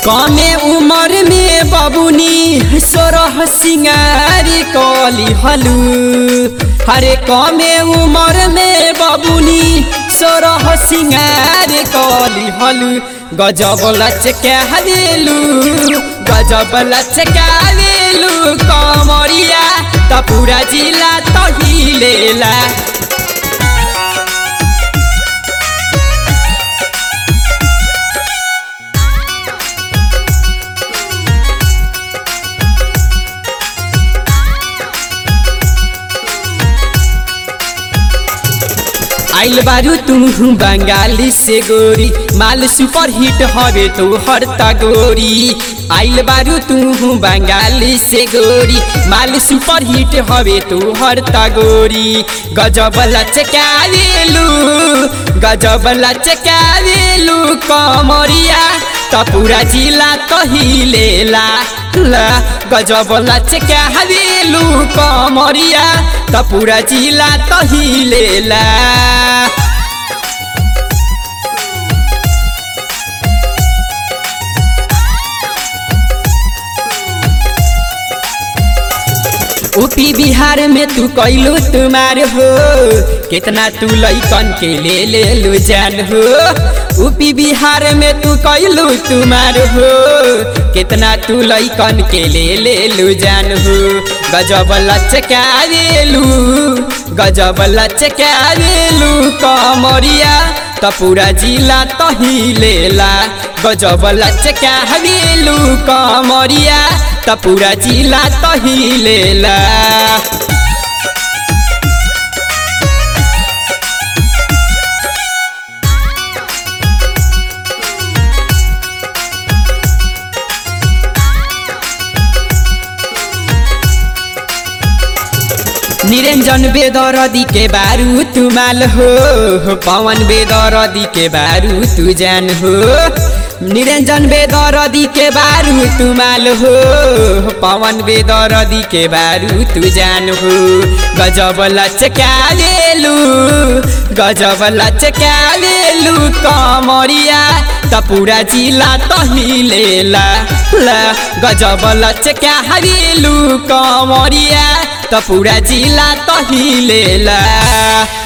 कमे उमर में बबुनी सोरह सिंगारी कली हलू हरे कमे उमर में बबुनी सोरह सिंगारी कली हलू गजब लचका हवेलू गजब लचका हवेलू कमरिया त पूरा जिला तहिलेला आइल बारू तुम बंगाली से गोरी माल सुपर हिट हवे तो हर तगोरी आइल बारू तुम बंगाली से गोरी माल सुपर हिट हवे तो हर तगोरी गजब लचकावेलू गजब लचकावेलू कमरिया त पूरा जिला तहिलेला ला गजब लचकावेलू कमरिया त पूरा जिला तहिलेला यूपी बिहार में तू कैलू तुम्हार हो कितना तू लैकन के ले ले लो जान हो यूपी बिहार में तू कैलू तुम्हार हो कितना तू लैकन के ले ले लो जान हो गजब लचकावेलू गजब लचकावेलू कमरिया त पूरा जिला तहिलेला गजब लचकावेलू कमरिया त पूरा जिला तहिलेला निरंजन बेदरदी के बारू तुमाल हो पवन बेदरदी के बारू तू जान हो निरंजन बेदरदी के बारू तुमाल हो पवन बेदरदी के बारू तू जान हो गजब लचकावेलू गजब लचकावेलू कमरिया त पूरा जिला तहिलेला ला गजब लचकावेलू कमरिया त पूरा जिला तहिलेला